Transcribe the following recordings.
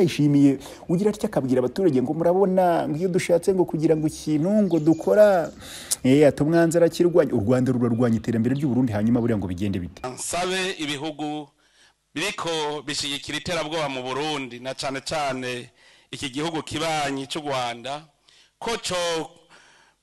twishimiye ugira atya akabwira abaturage ngo murabona ngo iyo dushatse ngo kugira ngo ikintu ngo dukora atumwanze arakirwanya u rwanda rurarwanya iterambere ry'uburundi hanyuma buriya ngo bigende bite nsabe ibihugu biriko bishigikira iterabwoba mu burundi na cane cane iki gihugu kibanyi c'u rwanda ko co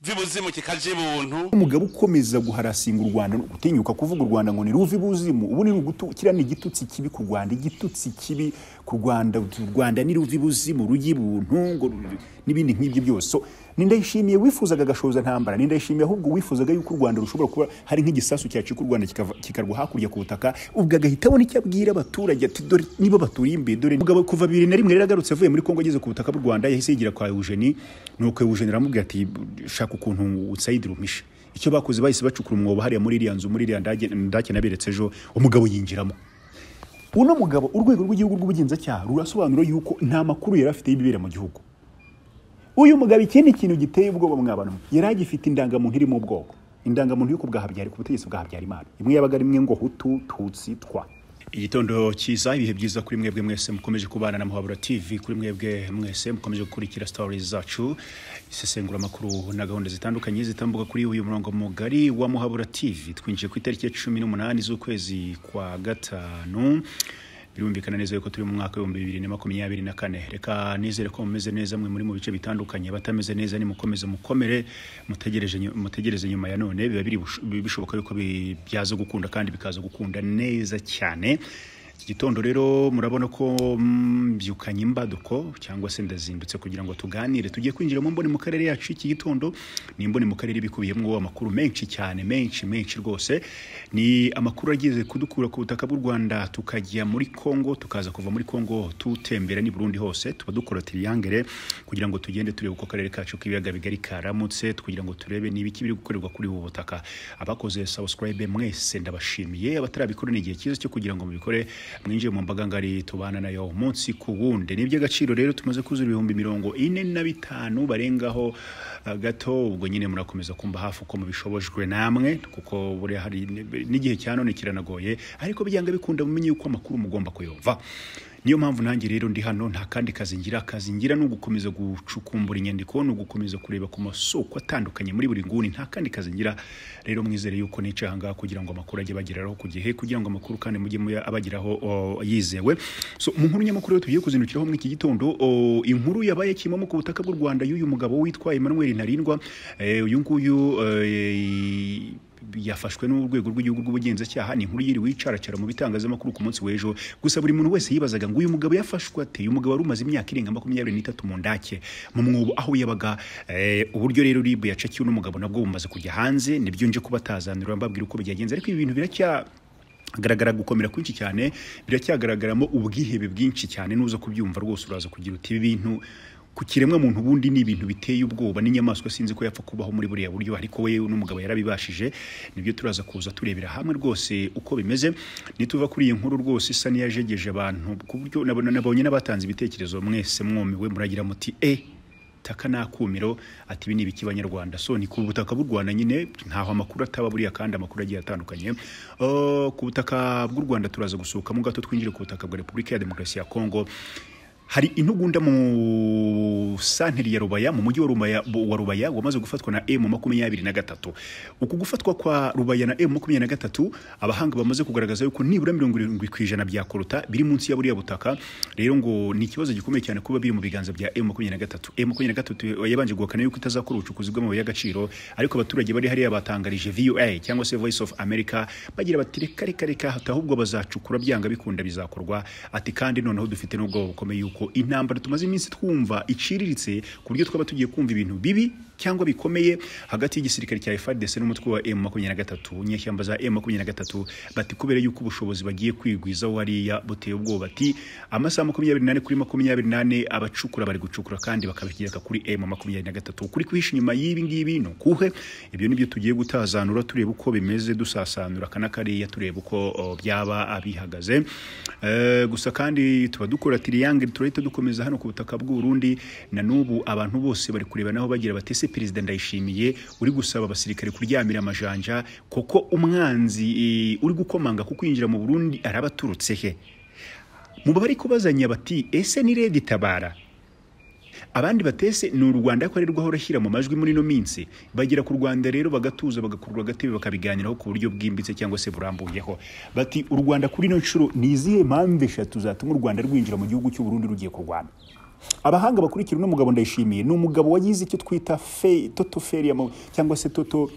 vibuzimu kikaja ibuntu umugabo ukomeza guharasinga u rwanda gutinyuka kuvuga u rwanda ngo ni ruva ibuzimu ubu ni kiriya ni igitutsi kibi ku rwanda igitutsi kibi ku rwanda u rwanda ni ruva ibuzimu rujya ibuntu ngo ru- n'ibindi nk'ibyo byose So, ni ndayishimiye wifuzaga agashoza ntambara ni ndayishimiye ahubwo wifuzaga yuko u rwanda rushobora kuba hari nk'igisasu cyacika u rwanda kikava- kikarwa hakurya ku butaka ubwo agahita abona icyo abwira abaturage ati dore nibo baturiye imbere dore umugabo kuva bibiri na rimwe rero agarutse avuye muri kongo ageze ku butaka bw'u rwanda yahise yigira kwa eugeni nuko eugeni aramubwira ati shaka ukuntu utsayidira umpishe icyo bakoze bahise bacukura umwobo hariya muri iriya nzu muri iriya ndage ndake naberetse ejo umugabo yinjiramo uno mugabo urwego rw'igihugu rw'ubugenzacyaha rurasobanura yuko nta makuru yari afite y'ibibera mu gihugu uyu mugabo ikindi kintu giteye ubwoba mwabana mwe, yari agifite indangamuntu irimo ubwoko indangamuntu yo ku bwa Habyari- ku butegetsi bwa habyarimana imwe yabaga ari imwe ngo hutu tutsi twa igitondo cyiza ibihe byiza kuri mwebwe mwese mukomeje kubana na muhabura tv kuri mwebwe mwese mukomeje gukurikira stories zacu isesenguramakuru na gahunda zitandukanye zitambuka kuri uyu murongo mugari wa muhabura tv twinjiye ku itariki ya cumi n'umunani z'ukwezi kwa gatanu birumvikana neza yuko turi mu mwaka w'ibihumbi bibiri na makumyabiri na kane reka nizere ko mumeze neza mwe muri mu bice bitandukanye abatameze neza nimukomeze mukomere mutegereje nyu- mutegereze nyuma ya none biba biri bush- bi- bishoboka yuko bi- byaza gukunda kandi bikaza gukunda neza cyane iki gitondo rero murabona ko mbyukanye imbaduko cyangwa se ndazindutse kugira ngo tuganire tugiye kwinjira mu mboni mu karere yacu iki gitondo ni imboni mu karere bikubiyemo amakuru menshi cyane menshi menshi rwose ni amakuru ageze kudukura ku butaka bw'u Rwanda tukajya muri Kongo tukaza kuva muri Kongo tutembera ni Burundi hose tuba dukora triangle kugira ngo tugende turebe uko karere kacu k'ibiyaga bigari karamutse kugira ngo turebe ni ibiki biri gukorerwa kuri ubu butaka abakoze subscribe mwese ndabashimiye abatarabikora ni igihe cyiza cyo kugira ngo mubikore mwinjiye mu mbaga ngari tubana nayo umunsi ku wundi ni iby'agaciro rero tumaze kuzura ibihumbi mirongo ine na bitanu barengaho uh, gato ubwo nyine murakomeza kumva hafi uko mubishobojwe namwe kuko buriya hari n'igihe cya none kiranagoye ariko byanga bikunda mumenye yuko amakuru mugomba kuyumva niyo mpamvu nanjye rero ndi hano nta kandi kazi ngira akazi ngira ni ugukomeza gucukumbura inyandiko ni ugukomeza kureba ku masoko atandukanye muri buri nguni nta kandi kazi ngira rero mwizere yuko nicaye ahangaha kugira ngo amakuru ajye bageraho ku gihe kugira ngo amakuru kandi mujye muya- abageraho o, yizewe so mu nkuru nyamukuru rero tugiye kuzindukiraho muri iki gitondo o, inkuru yabaye kimomo ku butaka bw'u rwanda y'uyu mugabo witwa emmanuel ntarindwa eh, uyu nguyu eh, yafashwe n'urwego rw'igihugu rw'ubugenzacyaha ni inkuru yiri wicaracara mu bitangazamakuru ku munsi w'ejo gusa buri muntu wese yibazaga ngo uyu mugabo yafashwe ate uyu mugabo wari umaze imyaka irenga makumyabiri n'itatu mu ndake mu mwobo aho yabaga eh, uburyo rero ribu yacakiwe n'umugabo nabwo bumaze kujya hanze nibyo nje kubatazanira mbabwira uko byagenze ariko ibi bintu biracya hagaragara gukomera kwinshi cyane biracyagaragaramo ubwihebe bwinshi cyane nuza kubyumva rwose uraza kugira uti ibi bintu ku kiremwa muntu ubundi ni ibintu biteye ubwoba n'inyamaswa sinzi ko yapfa kubaho muri buriya buryo ariko we n'umugabo yarabibashije nibyo turaza kuza turebera hamwe rwose uko bimeze nituva kuri iyi nkuru rwose isa n'iyajegeje abantu ku buryo nabona nabonye n'abatanze ibitekerezo mwese mwumiwe muragira muti e taka nakumiro ati ibi ni ibiki banyarwanda so ni ku butaka bw'u rwanda nyine ntaho amakuru ataba buriya kandi amakuru agiye atandukanye Uh, ku butaka bw'u rwanda turaza gusohokamo gato twinjire ku butaka bwa repubulika ya demokarasi ya kongo hari intugunda mu santeri ya rubaya mu mujyi wa rubaya, wa rubaya wamaze gufatwa na m makumyabiri na gatatu uku gufatwa kwa rubaya na m makumyabiri na gatatu abahanga bamaze kugaragaza yuko nibura mirongo irindwi ku ijana byakorota biri munsi ya buriya butaka rero ngo ni ikibazo gikomeye cyane kuba biri mu biganza bya m makumyabiri na gatatu m makumyabiri na gatatu yabanje guhakana yuko itazakora ubucukuzi bw'amabuye y'agaciro ariko abaturage bari hariya batangarije voa cyangwa se voice of america bagira bati reka reka reka ati ahubwo bazacukura byanga bikunda bizakorwa ati kandi noneho dufite n'ubwoba bukomeye yuko intambara tumaze iminsi twumva iciriritse ku buryo twaba tugiye kumva ibintu bibi cyangwa bikomeye hagati y'igisirikare cya FARDC n'umutwe wa M makumyabiri na gatatu inyeshyamba za M makumyabiri na gatatu bati kubera yuko ubushobozi bagiye kwigwizaho hariya buteye ubwoba ati amasaha makumyabiri n'ane kuri makumyabiri n'ane abacukura bari gucukura kandi bakabigereka kuri M makumyabiri na gatatu ukuri kwihisha inyuma y'ibi ngibi ni ukuhe ibyo nibyo tugiye gutazanura tureba uko bimeze dusasanura aka n'akariya tureba uko o, byaba abihagaze Eh, gusa kandi tuba dukora tiriyangere turahita dukomeza hano ku butaka bw'uburundi na n'ubu abantu bose bari kureba naho bagira bati ese perezida ndayishimiye uri gusaba abasirikare kuryamira amajanja koko umwanzi eh, uri gukomanga ku kwinjira mu burundi arabaturutse he mu bari kubazanya bati ese ni redi tabara abandi batese ni u rwanda akorerwaho rushyira mu majwi muri ino minsi bagera ku rwanda rero bagatuza bagakurura agatebe bakabiganiraho ku buryo bwimbitse cyangwa se burambuyeho bati u rwanda kuri ino nshuro ni izihe mpamvu eshatu zatuma u rwanda rwinjira mu gihugu cy'u Burundi rugiye kurwana abahanga bakurikira uno mugabo ndayishimiye ni umugabo wagize icyo twita fe toto feria mu- cyangwa se toto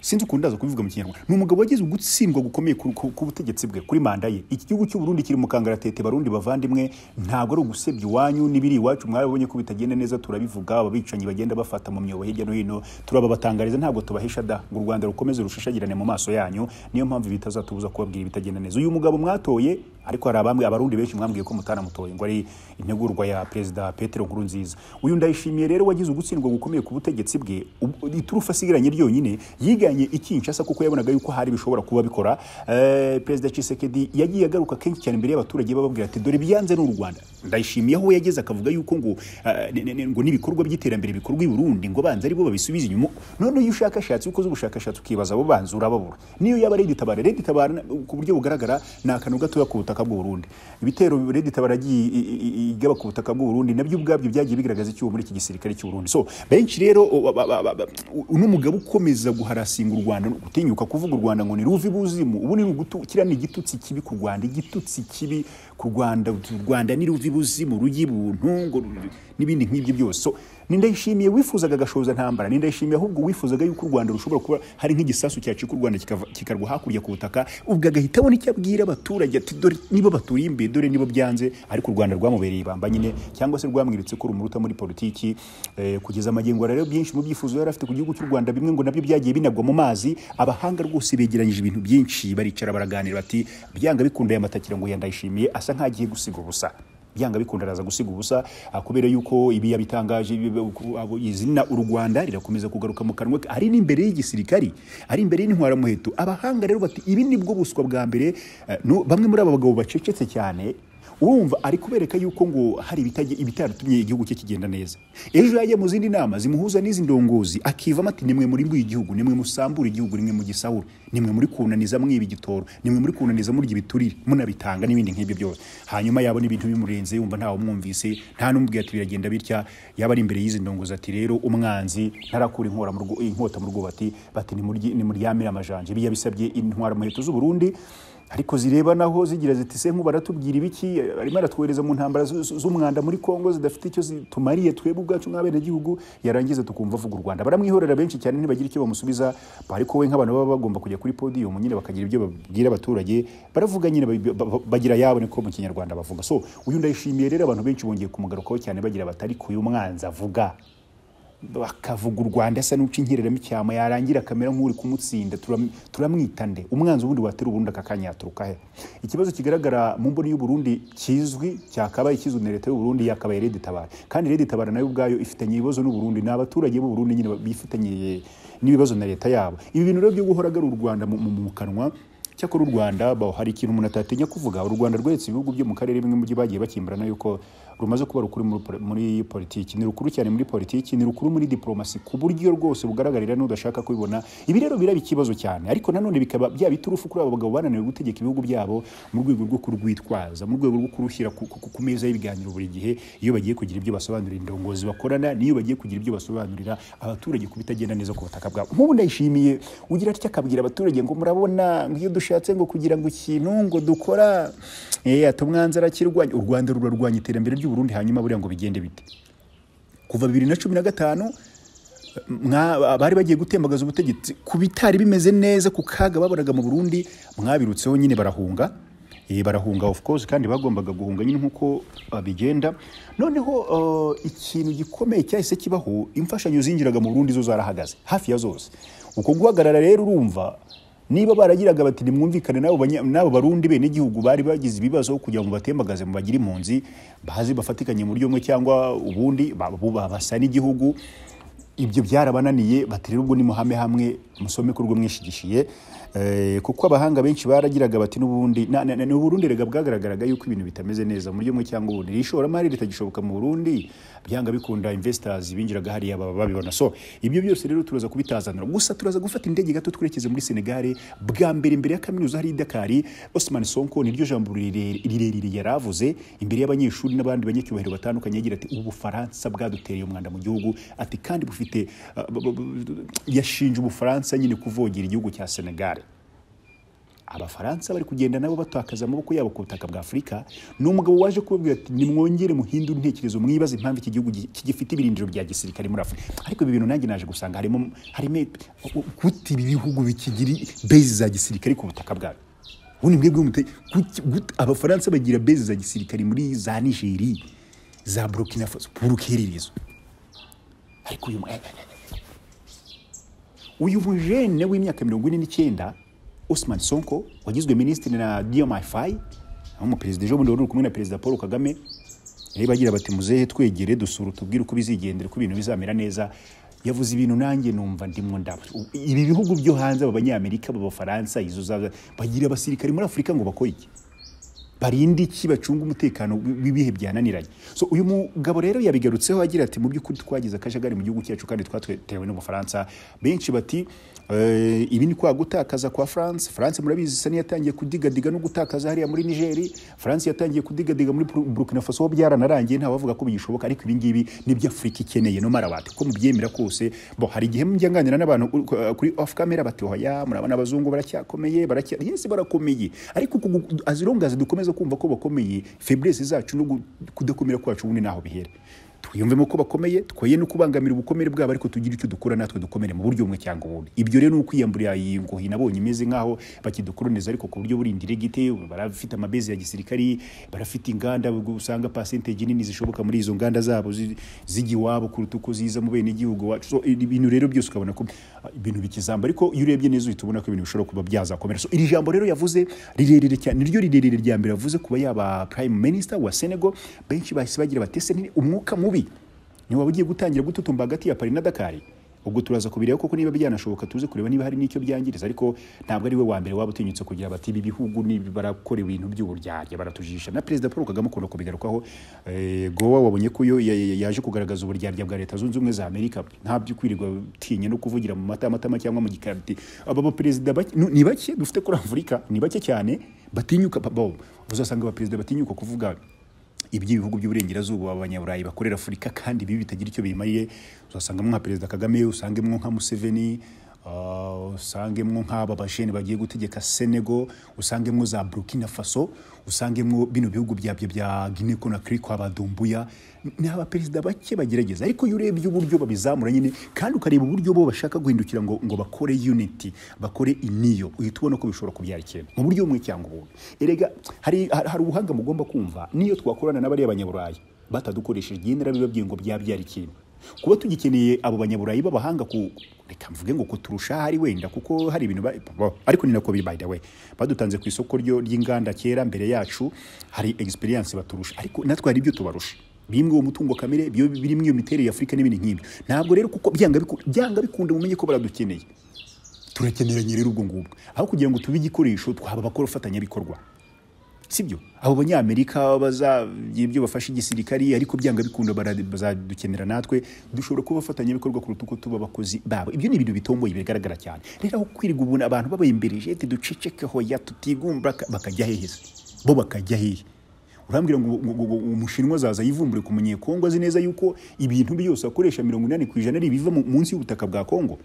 sinzi ukuntu ndaza kubivuga mu kinyarwanda ni umugabo wagize ugutsindwa gukomeye ku, ku, ku butegetsi bwe kuri manda ye iki gihugu cy'u Burundi kiri mu kangaratete barundi bavandimwe ntabwo ari ugusebya iwanyu n'ibiri iwacu mwabonye ko bitagenda neza turabivuga ababicanyi bagenda bafata mu myobo hirya no hino turababangariza ntabwo tubahesha da ngo u rwanda rukomeze rushishagirane mu maso yanyu niyo mpamvu bitazatubuza kubabwira ibitagenda neza uyu mugabo mwatoye ariko hari abambwe abarundi benshi mwambwiye ko mutanamutoye ngo ari integurwa ya perezida petero nkurunziza uyu ndayishimiye rero wagize ugutsindwa gukomeye ku butegetsi bwe Ubu- iturufu asigaranye ryonyine yiganye ikinshasa kuko yabonaga yuko hari bishobora kuba bikora Eh, perezida cisekedi yagiye agaruka kenshi cyane imbere y'abaturage bababwira ati dore byanze n'u rwanda ndayishimiye aho yageze akavuga yuko ngo eh, ne- ne- ne- ngo n'ibikorwa by'iterambere bikorwa i burundi ngo banze aribo babisubize inyuma none iyo ushakashatsi ukoze ubushakashatsi ukibaza abo banzi urababura niyo yaba redi tabara redi tabara na- ku buryo bugaragara ni akantu gatoya ku butaka bw'u Burundi ibitero redi tabara yagiye i- i- i- igaba ku butaka bw'u Burundi nabyo ubwabyo byagiye bigaragaza icyuho muri iki gisirikare cy'u Burundi so benshi rero o- ba- ba- ba- ba- uno mugabo ukomeza guharasinga u Rwanda gutinyuka kuvuga u Rwanda ngo ni ruvi buzimu ubu ni ugutu kiriya ni igitutsi kibi ku Rwanda igitutsi kibi ku Rwanda u Rwanda ni ruvi buzimu rugi buntu ngo ru- n'ibindi nk'ibyo byose so ni ndayishimiye wifuzaga agashoza ntambara ni ndayishimiye ahubwo wifuzaga yuko u Rwanda rushobora kuba hari nk'igisasu cyacika u Rwanda kikava- kikarwa hakurya ku butaka ubwo agahita abona icyo abwira abaturage ati dore nibo baturiye imbere dore nibo byanze ariko u Rwanda rwamubereye ibamba nyine cyangwa se rwamwiritse ko rumuruta muri politiki eh, kugeza amagengwa rero byinshi mu byifuzo yari afite ku gihugu cy'u Rwanda bimwe ngo nabyo byagiye binagwa mu mazi abahanga rwose begeranyije ibintu byinshi baricara baraganira bati byanga bikunda aya matakira ngo yandayishimiye asa nk'agiye gusiga ubusa byanga bikunda araza gusiga ubusa ah, kubera yuko ibi yabitangaje ibi- ku- abo- izina u rwanda rirakomeza kugaruka mu kanwa ke ari n'imbere y'igisirikari ari imbere y'intwaramuheto abahanga rero bati ibi ni bwo buswa bwa mbere eh, no- bamwe muri aba bagabo bacecetse cyane urumva ari kubereka yuko ngo hari ibitajye- ibitaratumye igihugu cye kigenda neza ejo yajya mu zindi nama zimuhuza n'izi ndongozi akivamo ati nimwe muri mbuye igihugu nimwe musambura igihugu nimwe mu gisahura nimwe muri kunaniza mwiba igitoro nimwe muri kunaniza murya ibiturire munabitanga n'ibindi nk'ibyo byose hanyuma yabona ibintu bimurenze yumva ntawe umwumvise nta n'umubwiye ati biragenda bitya yaba ari imbere y'izi ndongozi ati rero umwanzi ntarakura inkora mu rwo- inkota mu rwubati bati nimuryi- nimuryamire amajanja ibi yabisabye intwara muheto z'u Burundi ariko zireba naho zigira ziti se nk'ubu baratubwira ibiki arimo aratwohereza mu ntambara zu- zu- z'umwanda muri kongo zidafite icyo zitumariye twebwe ubwacu nk'abenegihugu yarangiza tukumva avuga u rwanda baramwihorera benshi cyane ntibagira icyo bamusubiza ariko we nk'abantu baba bagomba kujya kuri podium nyine bakagira ibyo babwira abaturage baravuga nyine ba- ba- ba- bagira yabo niko mu kinyarwanda bavuga so uyu ndayishimiye rero abantu benshi bongeye kumugarukaho cyane bagira batari kuyu mwanzi avuga bakavuga u rwanda asa n'uca inkereramo icyama yarangira akamera nk'uri kumutsinda turam- turamwita nde umwanzi ubundi watera ubundi akakanyaturuka he ikibazo kigaragara mu mboni y'uburundi kizwi cyakabaye kizwi na leta y'uburundi yakabaye redi tabara kandi redi tabara nayo ubwayo ifitanye ibibazo n'uburundi ni abaturage b'uburundi nyine bifitanye n'ibibazo na leta yabo ibi bintu rero byo guhora agarura u rwanda mu, mu, mu kanwa cyakora u rwanda baho hari ikintu umuntu atatinya kuvuga u rwanda rweretse ibihugu byo mu karere bimwe mu byo bagiye bakimbarana yuko rumaze kuba rukuru muri poli- muri politiki ni rukuru cyane muri politiki ni rukuru muri diplomasi ku buryo rwose bugaragarira n'udashaka kubibona ibi rero biraba ikibazo cyane ariko nanone bikaba byaba iturufu kuri abo bagabo bananiwe gutegeka ibihugu byabo mu rwego rwo kurwitwaza mu rwego rwo kurushyira ku, ku, ku meza y'ibiganiro buri gihe iyo bagiye kugira ibyo basobanurira indongozi bakorana n'iyo bagiye kugira ibyo basobanurira abaturage ku bitagenda neza ku butaka bwabo nk'ubu ndayishimiye ugira atya akabwira abaturage ngo murabona ngo iyo dushatse ngo kugira ngo ikintu ngo dukora eh, ati umwanzi arakirwanya u rwanda rurarwanya iterambere ry'uburundi hanyuma buriya ngo bigende bite kuva bibiri na cumi na gatanu mwa- bari bagiye gutembagaza ubutegetsi ku bitari bimeze neza ku kaga babonaga mu Burundi mwabirutseho nyine barahunga Eh, barahunga of course kandi bagombaga guhunga nyine nk'uko babigenda noneho eh, ikintu gikomeye cyahise kibaho imfashanyo zinjiraga mu Burundi zo zarahagaze hafi ya zose uko guhagarara rero urumva niba baragiraga bati nimwumvikane n'abo banya- n'abo barundi bene igihugu bari bagize ibibazo kugira ngo batembagaze mu bagire impunzi baze bafatikanye mu buryo bumwe cyangwa ubundi ba- bu- ba- basa n'igihugu ibyo byarabananiye bati rero ubwo nimuhame hamwe musome ko urwo mwishigishiye eh, kuko abahanga benshi baragiraga bati n'ubundi na- na- na- ni uburundi rega bwagaragaraga yuko ibintu bitameze neza muri mwe cyangwa ubundi Iri ishoramari ritagishoboka mu burundi byanga bikunda investors binjiraga hariya baba babibona so ibyo byose rero turaza kubitazanira gusa turaza gufata indege gato twerekeze muri senegal bwa mbere imbere ya kaminuza hari dakari osman sonko niryo jambo rirerire rirerire yaravuze imbere y'abanyeshuri n'abandi banyacyubahiro batandukanye yagira ati ubufaransa bwadutereye umwanda mu gihugu ati kandi bufite ah, bu- bu- bu- yashinje ubufaransa nyine kuvogera igihugu cya senegal abafaransa bari kugenda nabo batakaza amaboko yabo ku butaka bwa afurika ni umugabo waje kubabwira ati nimwongere muhindure intekerezo mwibaze impamvu iki gihugu gi- kigifite ibirindiro bya gisirikare muri afurika ariko ibi bintu nanjye naje gusanga harimo harimo gute ibi bihugu bikigira bezi za gisirikare ku butaka bwabyo ubundi mwebwe mute kuki- gute abafaransa bagira bezi za gisirikare muri za nigeri za burkina faso burukerereza ariko uyu mu- uyu mujene w'imyaka mirongo ine n'icyenda Osman Sonko wagizwe minisitiri na Diomaye Faye aho umuperezida ejo bundi wari uri kumwe na perezida Paul Kagame yari bagira bati muzehe twegere dusura tubwire uko bizigendera ko ibintu bizamera neza yavuze ibintu nanjye numva ndimo ndaba ibi bihugu byo hanze aba banyamerika aba bafaransa izo zaza bagira abasirikare muri Afurika ngo bakore iki barinde iki bacunga umutekano w'ibihe byananiranye so uyu mugabo rero yabigarutseho agira ati mu by'ukuri twagize akajagari mu gihugu cyacu kandi twatewe n'ubufaransa benshi bati "Eh, ibi ni kwa gutakaza kwa france france murabizi isa n'iyatangiye kudigadiga no gutakaza hariya muri nigeri france yatangiye kudigadiga muri Bur- burkina faso ho byaranarangiye nta wavuga ko bigishoboka ariko ibi ngibi nibyo afurika ikeneye no marabati ko mubyemera kose bo hari igihe mujya nganira n'abantu ur- ku- kuri off camera bati oya murabona abazungu baracyakomeye baracya yesi barakomeye ariko azirungaze dukomeza kumva ko bakomeye feblesse zacu no gu- kudakomera kwacu ubundi ntaho bihera twiyumvemo ko bakomeye twoye no kubangamira ubukomere bwabo ariko tugire icyo dukora natwe dukomere mu buryo bumwe cyangwa ubundi ibyo rero ni ukwiyambura iyi ngohi nabonye imeze nk'aho bakidukoroniza ariko ku buryo burindire gite barafite amabezi ya gisirikari barafite inganda usanga pasenteji nini zishoboka muri izo nganda zabo zi- zijya iwabo kuruta uko ziza mu bene igihugu wacu so ibintu rero byose ukabona ko ah, ibintu bikizamba ariko iyo urebye neza uhita ubona ko ibintu bishobora kuba byazakomera so iri jambo rero yavuze rirerire cyane niryo rirerire rya mbere yavuze kuba yaba prime minister wa Senegal benshi bahise bagira batese ni umwuka mubi niwe waba ugiye gutangira gututumba hagati ya Paris na Dakar ubwo turaza kubireba koko niba byanashoboka tuze kureba niba hari n'icyo byangiriza ariko ntabwo ari we wa mbere waba utinyutse kugira bati ibi bihugu ni barakora ibintu by'uburyarya baratujisha na perezida paul kagame akunda kubigarukaho eh, gowa wabonye ko yo ya- ya- yaje kugaragaza uburyarya bwa leta zunze ubumwe za amerika nta byo kwirirwa utinya no kuvugira mu matamatama cyangwa mu gikarati aba baperezida bake- nu- ni bake dufite kuri afurika ni bake cyane batinyuka bo uzasanga abaperezida batinyuka kuvuga iby'ibihugu by'uburengerazuba abanyaburayi bakorera afurika kandi ibi bitagira icyo bimariye uzasangamo nka perezida kagame usangemo nka museveni ah, usangemo nk'aba bajene bagiye gutegeka senego usangemo za burkina faso usangemo bino bihugu byabyo bya guinea conakry kwa badumbuya ni abaperezida bake bagerageza ariko iyo urebye uburyo babizamura nyine kandi ukareba uburyo bo bashaka guhindukira ngo, ngo bakore unity bakore iniyo uhita ubona ko bishobora kubyara ikintu mu buryo bumwe cyangwa ubundi erega hari, hari hari ubuhanga mugomba kumva niyo twakorana n'abariya banyaburayi batadukoresheje iyi nera bibabwiye ngo byabyara ikintu kuba tugikeneye abo banyaburayi b'abahanga ku reka mvuge ngo kuturusha hari wenda kuko hari ibintu ba- bo, ariko ni nako biri by the way badutanze ku isoko ryo ry'inganda kera mbere yacu hari experience baturusha ariko natwe hari ibyo tubarusha bimwe uwo mutungo kamere byo birimo iyo miterere ya Afurika n'ibindi nk'ibyo ntabwo rero kuko byanga biku- byanga bikunda mumenye ko baradukeneye turakeneranye rero ubwo ngubwo aho kugira ngo tube igikoresho twaba abakora abafatanyabikorwa sibyo abo banyamerika bazagira ibyo bafasha igisirikari ariko byanga bikunda bara- bazadukenera natwe dushobora kuba abafatanyabikorwa kuruta uko tuba abakozi babo ibyo ni ibintu bitomboye bigaragara cyane rero aho kwirirwa ubuntu abantu babayembereje ati duceceke hoya tutigunga bakajya hehe se? bo bakajya hehe urambwira ngo ngo- ngo- ngo umushinwa azaza yivumbure ku munyekongo azi neza yuko ibintu byose akoresha mirongo inani ku ijana ari ibiva mu- munsi y'ubutaka bwa kongo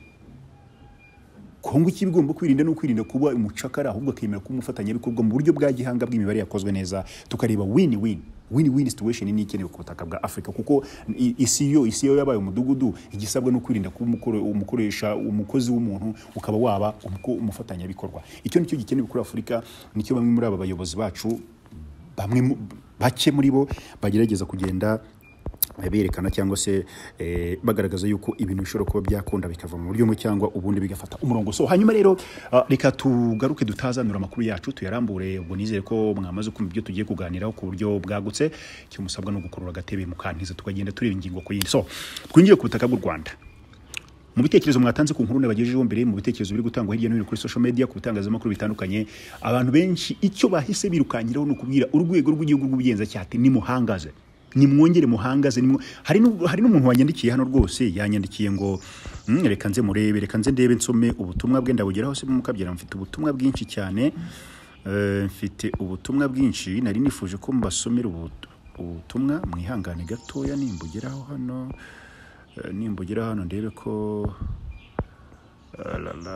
kongo icyo iba igomba kwirinda ni ukwirinda kuba umucakara ahubwo akemera kuba umufatanyabikorwa mu buryo bwa gihanga bw'imibare yakozwe neza tukareba wini wini wini wini situation ni ikenewe ku butaka bwa afurika kuko i- isi yo isi yo yabaye umudugudu igisabwa ni ukwirinda kuba umukoro- umukoresha umukozi w'umuntu ukaba waba umuko- umufatanyabikorwa icyo nicyo gikenewe kuri afurika nicyo bamwe muri aba bayobozi bacu bamwe mu- bake muri bo bagerageza kugenda berekana cyangwa se eh, bagaragaza yuko ibintu bishobora kuba byakunda bikava mu buryo bumwe cyangwa ubundi bigafata umurongo so hanyuma rero ah, reka tugaruke dutazanura amakuru yacu tuyarambure ubwo nizere ko mwamaze kumva ibyo tugiye kuganiraho ku buryo bwagutse icyo musabwa ni ugukurura agatebe mukantiza tukagenda tureba ingingo ku yindi so twinjiye ku butaka bw'u rwanda mu bitekerezo mwatanze ku nkuru nabagejejeho mbere mu bitekerezo biri gutangwa hirya no hino kuri social media ku bitangazamakuru bitandukanye abantu benshi icyo bahise birukankiraho ni ukubwira urwego rw'igihugu rw'ubugenzacyaha ati nimuhangaze nimwongere muhangaze nimwo hari n'u- hari n'umuntu wanyandikiye hano rwose yanyandikiye ngo "Mm, reka nze murebe reka nze ndebe nsome ubutumwa bwe ndabugeraho se mukabyara mfite ubutumwa bwinshi cyane Eh, mfite ubutumwa bwinshi nari nifuje ko mbasomera ubu- ubutumwa mwihangane gatoya nimbugeraho hano Eh, nimbugeraho hano ndebe ko la, la,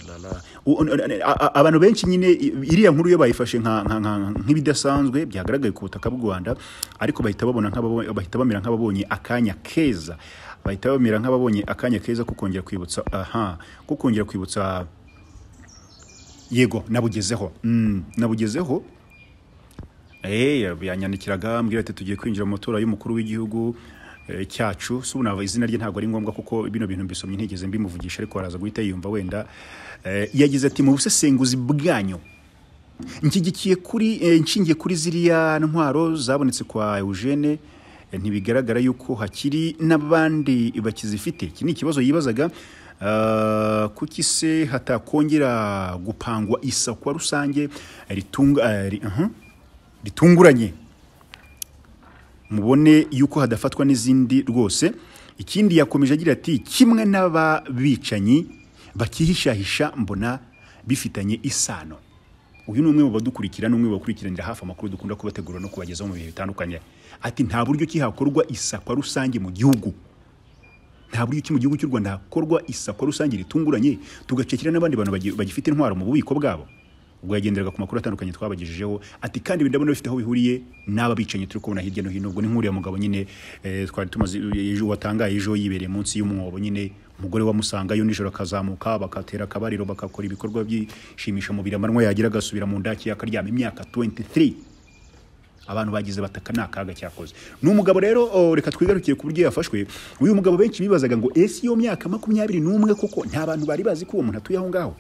la, la. U- un- un- a- a- abantu benshi nyine i- iriya nkuru yo bayifashe nka- nka- nka- nk'ibidasanzwe byagaragaye ku butaka bw'u rwanda ariko bahita babona nk'ababo- bahita bamera nk'ababonye akanya keza bahita bamera nk'ababonye akanya keza ko kongera kwibutsa aha ko kongera kwibutsa yego nabugezeho Mm, nabugezeho Eh, yanyandikiraga ambwira ati tugiye kwinjira mu matora y'umukuru w'igihugu eh, cyacu si ubu nava izina rye ntabwo ari ngombwa kuko bino bintu mbisomye ntigeze mbimuvugisha ariko araza guhita yiyumva wenda Eh, yagize ati mu busesenguzi bwanyu nshyigikiye kuri eh, nshingiye kuri ziriya ntwaro zabonetse kwa Eugene eh, ntibigaragara yuko hakiri n'abandi bakizifite iki ni ikibazo yibazaga ah, kuki se hatakongera gupangwa isakwa rusange ritunga eh, ri- aha, ritunguranye mubone yuko hadafatwa n'izindi rwose ikindi yakomeje agira ati kimwe n'ababicanyi bakihishahisha mbona bifitanye isano uyu ni umwe mu badukurikira n'umwe mu bakurikiranira hafi amakuru dukunda kubategura no kubagezaho mu bihe bitandukanye ati nta buryo ki hakorwa isakwa rusange mu gihugu nta buryo ki mu gihugu cy'u rwanda hakorwa isakwa rusange ritunguranye tugacekera n'abandi bantu bagi- bagifite intwaro mu bubiko bwabo ubwo yagenderaga ku makuru atandukanye twabagejejeho ati kandi ibi ndabona bifite aho bihuriye n'aba bicanyi turi kubona hirya no hino ubwo ni nk'uriya mugabo nyine eh, twari tumaze ejo watangaye ejo yibereye munsi y'umwobo nyine umugore wamusangayo nijoro akazamuka bakatera akabariro bagakora ibikorwa byishimisha mu biramanywa yagira agasubira mu ndaki akaryama imyaka 23 abantu bagize bataka ni akaga cyakoze ni umugabo rero o, reka twigarukire ku buryo yafashwe uyu mugabo benshi bibazaga ngo ese iyo myaka makumyabiri n'umwe koko nta bantu bari bazi ko uwo muntu atuye aho ngaho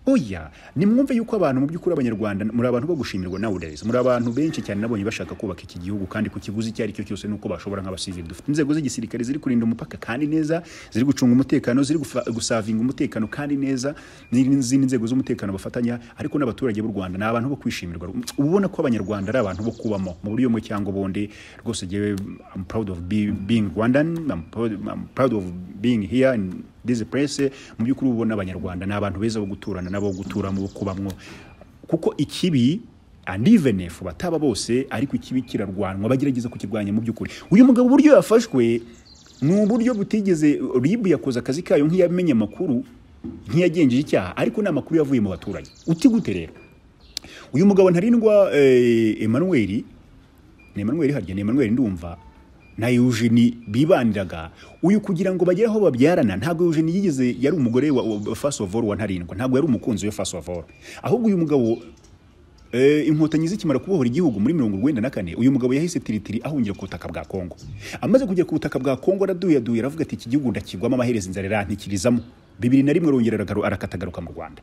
oya nimwumve yuko abantu mu by'ukuri abanyarwanda muri abantu bo gushimirwa nowadays muri abantu benshi cyane nabonye bashaka kubaka iki gihugu kandi ku kiguzi icyo ari cyo cyose nuko bashobora nk'abasivili dufite inzego z'igisirikare ziri kurinda umupaka kandi neza ziri gucunga umutekano ziri gufa- gusavinga umutekano kandi neza n'izindi nzego z'umutekano bafatanya ariko n'abaturage b'u rwanda ni abantu bo kwishimirwa uba ubona ko abanyarwanda ari abantu bo kubamo mu buryo bumwe cyangwa ubundi rwose jyewe I'm proud of be- being Rwandan I'm proud, I'm proud of being here in this place mu by'ukuri uba ubona abanyarwanda ni abantu beza bo guturana n'abo guturamo bo kubamwo kuko ikibi and even if bataba bose ariko ikibi kirarwanwa bagerageza kukirwanya mu by'ukuri uyu mugabo uburyo yafashwe ni uburyo butigeze ribu yakoze akazi kayo nk'iyamenya amakuru nk'iyagenjeje icyaha ariko ni amakuru yavuye mu baturage uti gute rero uyu mugabo ntarindwa eh, Emmanuel ni Emmanuel harya ni Emmanuel ndumva na Eugenie bibaniraga uyu kugira ngo bagere aho babyarana ntabwo Eugenie yigeze yari umugore wa, wa first of all wa ntarindwa ntabwo yari umukunzi we first of all ahubwo uyu mugabo Eh, inkotanyi zikimara kubohora igihugu muri mirongo urwenda na kane uyu mugabo yahise tiritiri ahungira ku butaka bwa kongo amaze kugera ku butaka bwa kongo araduyaduye aravuga ati iki gihugu ndakigwamo amaherezo inzara irantikirizamo bibiri na rimwe arongera aragaru- arakatagaruka mu rwanda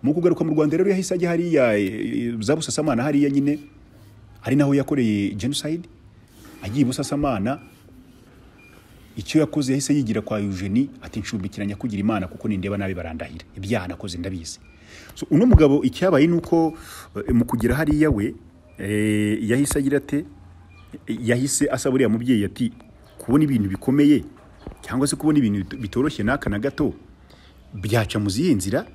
mu kugaruka mu rwanda rero yahise ajya hariya eh, za busasamana hariya nyine ari naho yakoreye genocide agiye i busasamana icyo yakoze yahise yigira kwa Eugenie ati nshubikira nyakugira imana kuko nindeba nabi barandahira ibyaha nakoze ndabizi so uno mugabo icyabaye ni uko eh, mu kugera hariya we eh, yahise agira ate yahise asaba uriya mubyeyi ati kubona ibintu bikomeye cyangwa se kubona ibintu bit- bitoroshye n'aka na gato byaca mu zihe nzira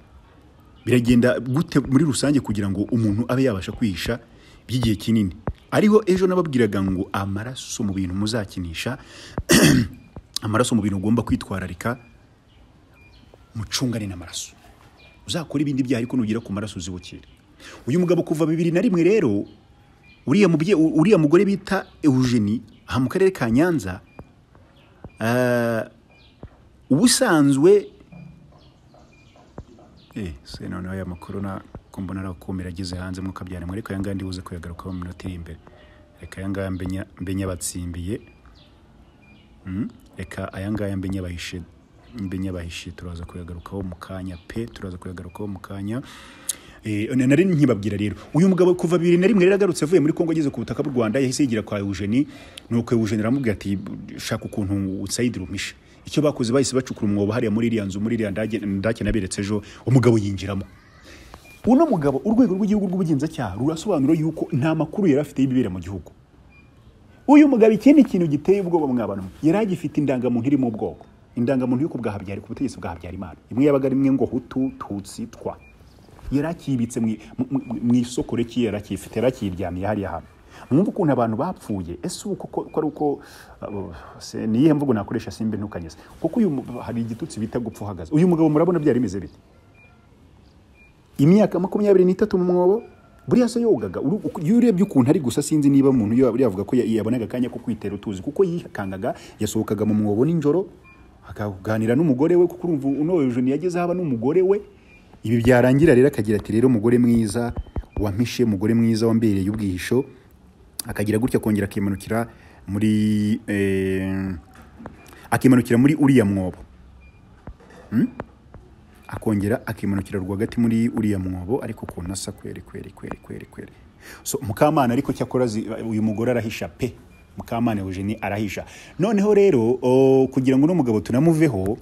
biragenda gute muri rusange kugira ngo umuntu abe yabasha kwihisha by'igihe kinini ariho ejo nababwiraga ngo amaraso mu bintu muzakinisha amaraso mu bintu ugomba kwitwararika mucungane n'amaraso uzakora ibindi byaha ariko nugera ku maraso uzibukire uyu mugabo kuva bibiri na rimwe rero uriya mubye uriya mugore bita Eugenie aha mu karere ka Nyanza ah, ubusanzwe eh se none aya makuru na kumbona arakumira ageze hanze mukabyana mwe ariko aya ngaya ndibuze kuyagarukaho mu minota iri imbere reka aya ngaya mbe nya- mbe nyabatsimbiye reka aya ngaya mbe nyabahishe mbe nyabahishe turaza kuyagarukaho mu kanya pe turaza kuyagarukaho mu kanya Eh, nari nkibabwira rero uyu mugabo kuva bibiri na rimwe rero agarutse avuye muri kongo ageze ku butaka bw'u rwanda yahise yigira kwa eugeni nuko eugeni aramubwira ati shaka ukuntu utsayidira umisha icyo bakoze bahise bacukura umwobo hariya muri iriya nzu muri iriya ndage ndake naberetse ejo umugabo yinjiramo uno mugabo urwego rw'igihugu rw'ubugenzacyaha rurasobanura yuko nta makuru yari afite y'ibibera mu gihugu uyu mugabo ikindi kintu giteye ubwoba mwabantu yari agifite indangamuntu irimo ubwoko indangamuntu yo ku bwa Habyarimana, ku butegetsi bwa habyarimana imwe yabaga ari imwe ngo hutu tutsi twa yari akibitse mu- mu- mu- mu isoko reki yari akifite yari akiryamiye hariya hantu mwumva ukuntu abantu bapfuye ese ubu koko ko ari uko uh, se- ni iyihe mvugo nakoresha simba ntukanyeze kuko uyu mu- hari igitutsi bita gupfa uhagaze uyu mugabo murabona byari bimeze bite imyaka makumyabiri n'itatu mu mwobo buriya se yogaga uru- uku- iyo urebye ukuntu ari gusa sinzi niba umuntu yo- yavuga ko ya- yabonaga akanya ko kwitera utuzi kuko yikangaga yasohokaga mu mwobo nijoro akaganira n'umugore we kuko urumva unoheje ntiyageze haba n'umugore we ibi byarangira rero akagira ati rero mugore mwiza wampishe mugore mwiza wambereye ubwihisho akagira gutya akongera akimanukira muri eh, akimanukira muri uriya mwobo akongera akimanukira rwagati muri uriya mwobo ariko ukuntu asa kweri kweri kweri kweri kweri so mukamana ariko cyakora azi- uyu mugore arahisha pe mukamana Eugenie arahisha noneho rero o, kugira ngo uno mugabo tunamuveho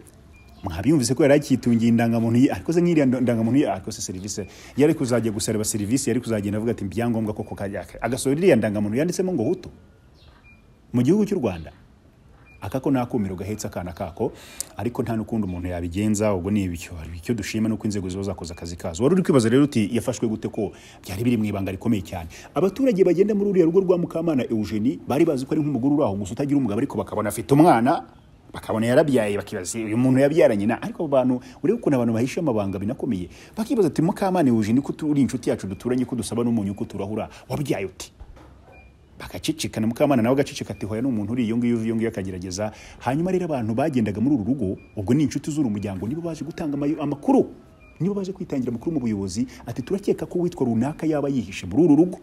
mwabiyumvise ko yari akitungiye indangamuntu ye ariko se nk'iriya ndo- ndangamuntu ye ariko se serivisi yari kuzajya gusareba serivisi yari kuzagenda avuga ati ibyangombwa koko kajya agasohora iriya ndangamuntu yanditsemo ngo hutu mu gihugu cy'u rwanda aka ko nta kumiro gahetse akana kako ariko nta n'ukundi umuntu yabigenza ubwo ni ibyo Hari icyo dushima nuko inzego ziba zakoze akazi kazo wari uri kwibaza rero uti yafashwe gute ko byari biri mu ibanga rikomeye cyane abaturage bagenda muri uriya rugo rwa mukamana Eugenie bari bazi ko ari nk'umugore uri aho gusa utagira umugabo ariko bakabona afite umwana bakabona yarabyaye bakibaza uyu muntu yabyaranye na ariko abo bantu urebe ukuntu abantu bahisha amabanga binakomeye bakibaza ati mukamana Eugenie ko turi inshuti yacu duturanye ko dusaba n'umunyu ko turahura wabyaye uti bagaceceka na mukamana nawe agaceceka ati hoya ni umuntu uri iyo ngiyo uva iyo ngiyo akagerageza hanyuma rero abantu bagendaga muri uru rugo ubwo ni inshuti z'uru muryango nibo baje gutanga amayo- amakuru nibo baje kwitangira amakuru mu buyobozi ati turakeka ko uwitwa runaka yaba yihishe muri uru rugo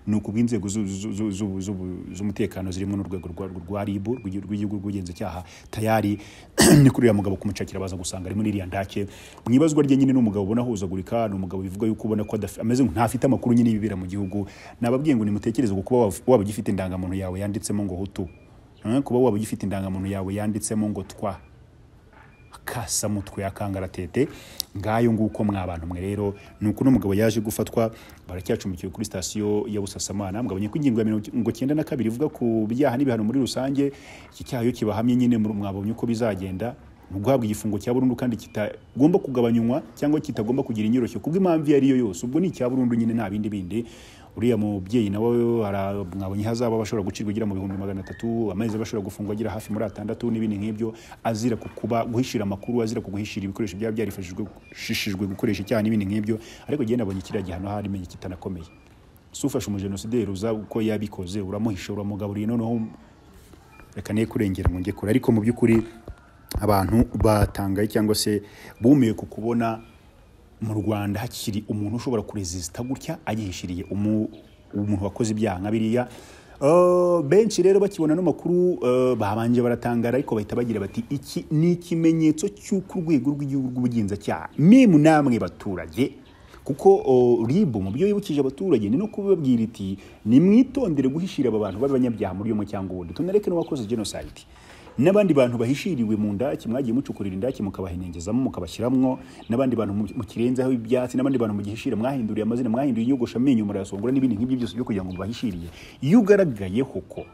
ni ukubw'inzego zu- zu- zu- zu- zu- z'umutekano zirimo n'urwego rwa- rwa rib rw'igihugu rw'ubugenzacyaha tayari ni kuri uriya mugabo kumucakira baza gusanga ari muri iriya ndake mu ibazwa rye nyine ni umugabo ubona ahuzagurika ni umugabo bivuga yuko ubona ko adafi- ameze nk- ntafite amakuru nyine y'ibibera mu gihugu nababwiye ngo nimutekereze ku kuba waba- waba ugifite indangamuntu yawe yanditsemo ngo hutu Eh, kuba waba ugifite indangamuntu yawe yanditsemo ngo twa akasa mutwe akangara tete ngayo nguko mwa bantu mwe rero nuko uno mugabo yaje gufatwa baracyacumbikiwe kuri sitasiyo ya Busasamana mugabanye ko ingingo ya mirongo icyenda na kabiri ivuga ku byaha n'ibihano muri rusange iki cyaha iyo kibahamye nyine muri- mwabonye uko bizagenda ni uguhabwa igifungo cya burundu kandi kitagomba kugabanywa cyangwa kitagomba kugira inyoroshyo kubw'impamvu iyo ari yo yose ubwo ni icya burundu nyine nta bindi bindi uriya mubyeyi nawe ara- mwabonye hazaba bashobora gucirwa agera mu bihumbi magana atatu amezi bashobora gufungwa agera hafi muri atandatu n'ibindi nk'ibyo azira ku kuba guhishira amakuru azira ku guhishira ibikoresho byaba byarifashishijwe gukoresha icyaha n'ibindi nk'ibyo ariko jyewe nabonye kiriya gihano harimo kitanakomeye si ufashe umujenosideri uza uko yabikoze uramuhisha uramugaburiye noneho reka ne kurengera ngo njye kure ariko mu by'ukuri abantu batangaye cyangwa se bumiwe ku kubona mu rwanda hakiri umuntu ushobora kurezisita gutya agihishiriye umu- umuntu wakoze ibyaha nka biriya Eh, benshi rero bakibona n'amakuru eh, babanje baratangara ariko bahita bagira bati iki ni ikimenyetso cy'uko urwego rw'igihugu rw'ubugenzacyaha memu namwe baturage kuko o, ribu mu byo yibukije abaturage ni no kubabwira iti nimwitondere guhishira aba bantu b'abanyabyaha muri umwe cyangwa ubundi tunareke n'uwakoze genocide n'abandi bantu bahishiriwe mu ndaki mwagiye mucukurira indaki mukabahenengezamo mukabashyiramwo n'abandi bantu mu- mukirenzaho ibyatsi n'abandi bantu mugihishira mwahinduriye amazina mwahinduye inyogosha amenyo murayasongora n'ibindi nk'ibyo byose byo kugira ngo mubahishiriye iyo ugaragayeho ko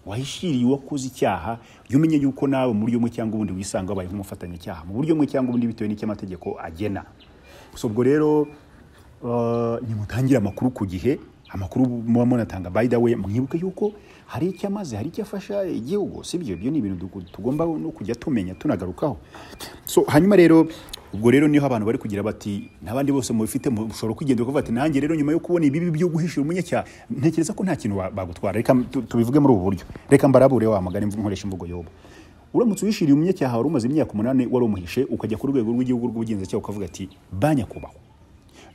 wahishiriye uwakoze icyaha jya umenya yuko nawe mu buryo bumwe cyangwa ubundi wisanga wabaye nk'umufatanyacyaha mu buryo bumwe cyangwa ubundi bitewe n'icyo amategeko agena gusa ubwo rero eh, nimutangire amakuru ku gihe amakuru muba munatanga by the way mwibuke yuko hari icyo amaze hari icyo afasha igihugu si byo ibyo ni ibintu tugu- tugomba no kujya tumenya tunagarukaho so hanyuma rero ubwo rero niho abantu bari kugira bati n'abandi bose mubifite mushobora kwigendera kuvuga ati nanjye rero nyuma yo kubona ibibi byo guhishira umunyacyaha ntekereza ko nta kintu wa- bagutwara reka tu- tubivuge muri ubu buryo reka mbarabure wa magana imvu- nkoresha imvugo yobo uramutse uhishiriye umunyacyaha wari umaze imyaka umunani wari umuhishe ukajya ku rwego rw'igihugu rw'ubugenzacyaha ukavuga ati banyakubahwa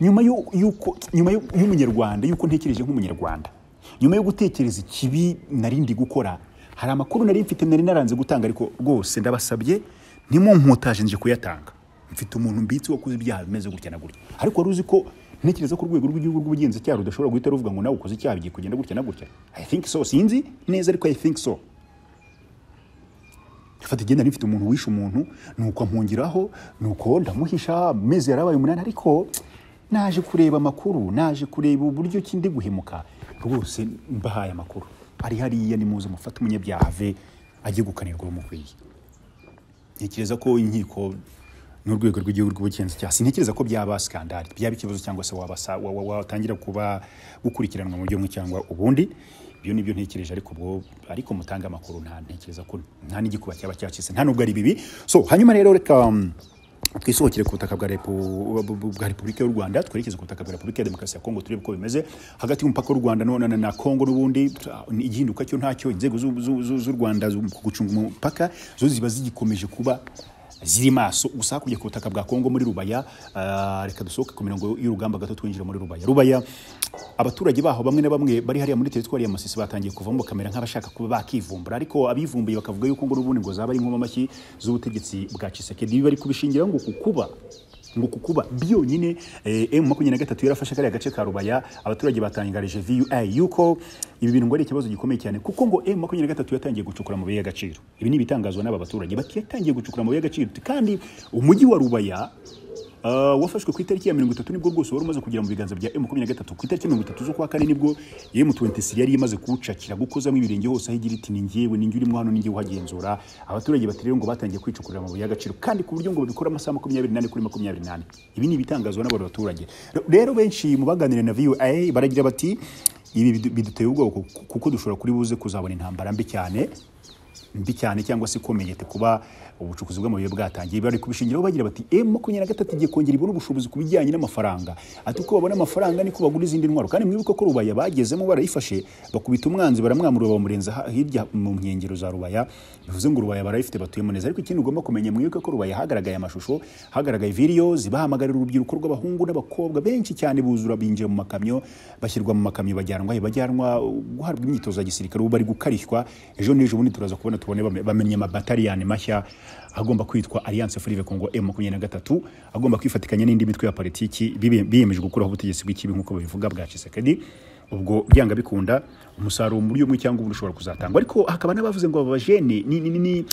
nyuma yo- yuko nyuma yo- y'umunyarwanda yuko ntekereje nk'umunyarwanda nyuma yo gutekereza ikibi narindi gukora hari amakuru nari mfite nari naranze gutanga ariko rwose ndabasabye nimumputaje nje kuyatanga mfite umuntu mbitse wakoze ibyaha bimeze gutya na gutya ariko wari uzi ko ntekereza ko urwego rw'igihugu rw'ubugenzacyaha rudashobora guhita ruvuga ngo nawe ukoze icyaha bigiye kugenda gutya na gutya i think so sinzi neza ariko i think so mfata igenda nifite umuntu wishe umuntu nuko ampungiraho nuko ndamuhisha amezi yarabaye umunani ariko naje kureba amakuru naje kureba uburyo ki ndi guhemuka rwose mbahaye amakuru ari hariya ni muzi mufate umunyabyaha ave ajye gukanirwa urumukwiye ntekereza ko inkiko n'urwego rw'igihugu rw'ubugenzacyaha sintekereza ko byaba skandali byaba ikibazo cyangwa se wabasa- wa- wa- watangira kuba gukurikiranwa mu buryo bumwe cyangwa ubundi ibyo ni byo ntekereje ariko ubwo ariko mutanga amakuru nta ntekereza ko nta n'igikuba cyaba cyacitse nta nubwo ari bibi so hanyuma rero reka um, twisohokere ku butaka bwa repu- bu- bu- bwa repubulika y'u rwanda twerekeze ku butaka bwa repubulika ya demokarasi ya kongo turebe uko bimeze hagati y'umupaka w'u rwanda no- na, na, na kongo n'ubundi ta- igihinduka cyo ntacyo inzego z'u- z'u- z'u z'u rwanda zo mu gucunga umupaka zo ziba zigikomeje kuba ziri maso gusa hakurya ku butaka bwa kongo muri rubaya ah, reka dusohoke ku mirongo y'urugamba gato twinjira muri rubaya rubaya abaturage baho bamwe na bamwe bari hariya muri teritwari ya masisi batangiye kuvamo bakamera nk'abashaka kuba bakivumbura ariko abivumbuye bakavuga yuko ngo n'ubundi ngo zaba ari inkomamashyi z'ubutegetsi bwa Tshisekedi ibi bari kubishingiraho ngo kukuba ngo kukuba byonyine eh, makumyabiri na gatatu yarafashe kariya gace ka rubaya abaturage batangarije VUI yuko ibi bintu ngo ari ikibazo gikomeye cyane kuko ngo M makumyabiri na gatatu yatangiye gucukura amabuye y'agaciro ibi ni ibitangazwa n'aba baturage bati yatangiye gucukura amabuye y'agaciro kandi umujyi wa rubaya Uh, wafashwe ku itariki ya mirongo itatu nibwo rwose wari umaze kugera mu biganza bya M23 ku itariki ya mirongo itatu z'ukwa kane nibwo M23 yari imaze kuwucakira gukozamo ibirenge hose aho igira iti ni njyewe ni njye urimo hano ni njye uhagenzura abaturage bati rero ngo batangiye kwicukurira amabuye y'agaciro kandi ku buryo ngo babikora amasaha makumyabiri n'ane kuri makumyabiri n'ane ibi ni ibitangazwa n'abo baturage rero benshi mu baganira na VOA baragira bati ibi bidu- biduteye ubwoba kuko- kuko dushobora kuri buze kuzabona intambara mbi cyane mbi cyane cyangwa se ikomeye te kuba ubucukuzi bw'amabuye bwatangiye bari kubishingiraho bagira bati M makumyabiri na gatatu igiye kongera ibona ubushobozi ku bijyanye n'amafaranga ati uko babona amafaranga niko bagura izindi ntwaro kandi mwibuke ko rubaya bagezemo barayifashe bakubita umwanzi baramwamura bamurenza ha- hirya mu nkengero za rubaya bivuze ngo rubaya barayifite batuyemo neza ariko ikindi ugomba kumenya mwibuke ko rubaya hagaragaye amashusho hagaragaye videos bahamagarira urubyiruko rw'abahungu n'abakobwa benshi cyane buzura binjiye mu makamyo bashyirwa mu makamyo bajyanwa he bajyanwa guhabwa imyitozo ya gisirikare ubu bari gukarishywa ejo n'ejo bundi turaza kubona tubone bame- bamenye amabataliyani mashya agomba kwitwa alliance frive congo m makumyabiri na gatatu agomba kwifatikanya n'indi mitwe ya politiki bibe- biyemeje gukuraho ubutegetsi bw'ikibi nk'uko babivuga bwa Tshisekedi ubwo byanga bikunda umusaruro mu buryo bumwe cyangwa ubundi ushobora kuzatangwa ariko hakaba n'abavuze ngo aba bajene ni- ni- ni- ni-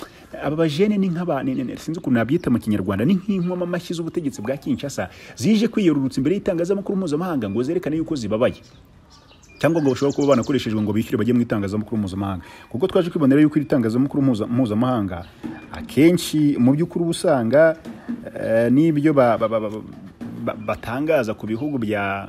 aba bajene ni nk'aba ni- ni- ni- sinzi ukuntu nabyita mu kinyarwanda ni nk'inkomamashyi z'ubutegetsi bwa kinshasa zije kwiyorurutsa imbere y'itangazamakuru mpuzamahanga ngo zerekane yuko zibabaye cyangwa ngo bashobora kuba banakoreshejwe ngo bishyure bajye mu itangazamakuru mpuzamahanga kuko twaje kwibonera yuko iri tangazamakuru mpuza- mpuzamahanga akenshi mu by'ukuri uba usanga eh, n'ibyo ba- ba- ba- ba- ba- batangaza ku bihugu bya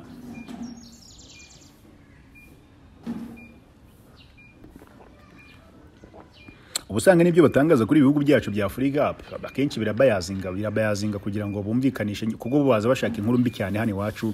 uba usanga n'ibyo batangaza kuri ibihugu byacu bya afurika akenshi birabayazinga birabayazinga kugira ngo bumvikanishe kuko bo baza bashaka inkuru mbi cyane hano iwacu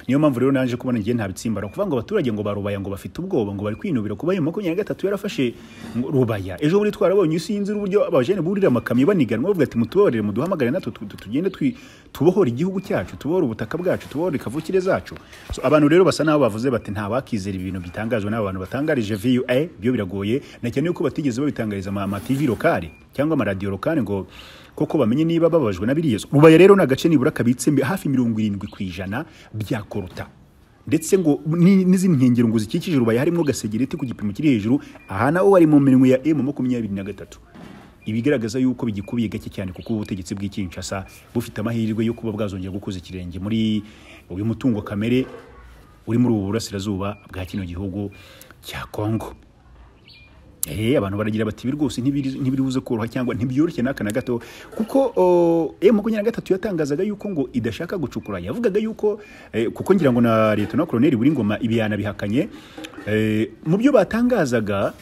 niyo mpamvu rero naje kubona ngiye ntabitsimbara kuvuga ngo abaturage ngo barubaya ngo bafite ubwoba ngo bari kwinubira kuba ayo makumyabiri na gatatu yarafashe ngo rubaya ejo bundi twarabonye sinzi uburyo abajene burira amakamyo baniganwa bavuga ati mutubabarire muduhamagare natwe tu- tu- tugende twi- tubohore igihugu cyacu tubohore ubutaka bwacu tubohore kavukire zacu So, abantu rero basa n'aho bavuze bati nta wakizera ibintu bitangazwa n'aba bantu batangarije VUA byo biragoye na cyane yuko batigeze babitangariza ama ama TV lokale cyangwa amaradiyo lokale ngo koko bamenye niba bababajwe na biriya rubaya rero ni agace nibura kabitse mbi- hafi mirongo irindwi ku ijana byakoruta ndetse ngo ni- n'izindi nkengero ngo zikikije rubaya harimo gasegereti ku gipimo kiri hejuru aha naho hari mu mirongo ya M makumyabiri na gatatu ibigaragaza yuko bigikubiye gake cyane kuko ubutegetsi bw'ikinshasa bufite amahirwe yo kuba bwazongera gukoza ikirenge muri uyu mutungo kamere uri muri ubu burasirazuba bwa kino gihugu cya kongo Eh, abantu baragira bati ibi rwose ntibiri- ntibiribuze koroha cyangwa ntibyoroshye n'aka na gato kuko oh, eh, makumyabiri na gatatu yatangazaga yuko ngo idashaka gucukura yavugaga yuko eh, kuko ngira ngo na leta na koloneli buringoma ibi yanabihakanye eh, mu byo batangazaga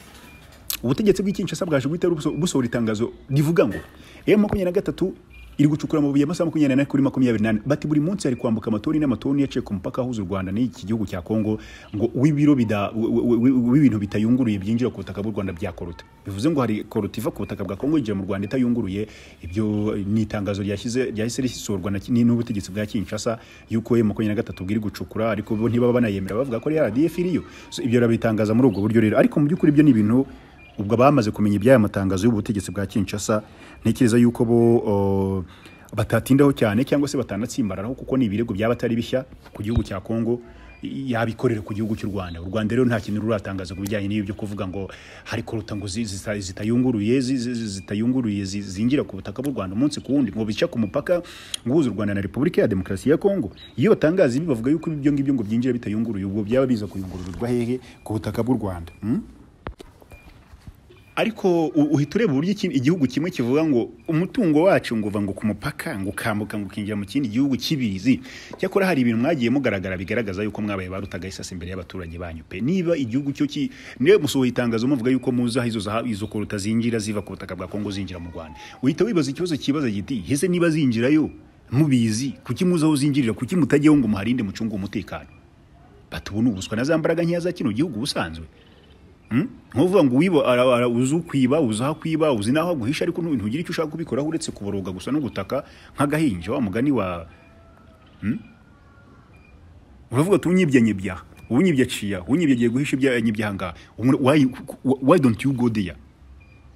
ubutegetsi bw'ikinshasa bwaje guhita buso- busohora itangazo rivuga ngo m makumyabiri na gatatu iri gucukura amabuye amasaha makumyabiri n'ane kuri makumyabiri n'ane bati buri munsi hari kwambuka amatoni n'amatoni yaciye ku mupaka ahuza u rwanda n'iki gihugu cya kongo ngo w'ibiro bida- w- w- w- w'ibintu bitayunguruye byinjira ku butaka bw'u rwanda bya koruta bivuze ngo hari koruta iva ku butaka bwa kongo yinjira mu rwanda itayunguruye ibyo ni itangazo ryashyize ryahise risohorwa na ki- n'ubutegetsi bwa kinshasa yuko m makumyabiri na gatatu bwiri gucukura ariko bo ntibaba banayemera bavuga ko ari rdf iriyo So, ibyo barabitangaza muri ubwo buryo rero ariko mu by'ukuri byo ni ibintu ubwo bamaze kumenya iby'aya matangazo y'ubutegetsi bwa kinshasa ntekereza yuko bo oh, batatindaho cyane cyangwa se batanatsimbararaho kuko ni ibirego byaba atari bishya ku gihugu cya kongo yabikorera ku gihugu cy'u Rwanda u Rwanda rero nta kintu ruratangaza ku bijyanye n'ibyo kuvuga ngo hari koruta ngo zi- zita- zitayunguruye zi- zi- zitayunguruye zi- zinjira ku butaka bw'u Rwanda umunsi ku wundi ngo bica ku mupaka ngo uhuza u Rwanda na Repubulika ya Demokarasi ya Kongo iyo batangaza ibi bavuga yuko ibyo ngibyo ngo byinjira bitayunguruye ubwo byaba biza kuyungururirwa hehe ku butaka bw'u Rwanda hmm? ariko u- uhita ureba uburyo iki- igihugu kimwe kivuga ngo umutungo wacu ngo uva ngo ku mupaka ngo ukambuka ngo ukinjira mu kindi gihugu cy'ibizi cyakora hari ibintu mwagiye mugaragara bigaragaza yuko mwabaye barutaga isasi imbere y'abaturanyi banyu pe niba igihugu cyo ki niba musohoye itangazo muvuga yuko muzi aho izo zaha- izo koruta zinjira ziva ku butaka bwa Kongo zinjira mu Rwanda uhita wibaza ikibazo kibaza giti hese niba zinjirayo mubizi kuki muzi aho zinjirira kuki mutajyaho ngo muharinde mucunge umutekano batubona ubuswa na za mbaraga nkeya za kino gihugu ubusanzwe nkuvuga ngo wiba ara- ara- uzi ukwiba uzi aho kwiba uzi n'aho aguhisha ariko ntugire icyo ushaka kubikoraho uretse kuboroga gusa no gutaka nk'agahinja wa mugani wa Hmm? uravuga ati unyibye nyibya unyibye aciya unyibye agiye guhisha ibya nyibya ahangaha Umuntu- why, why don't you go there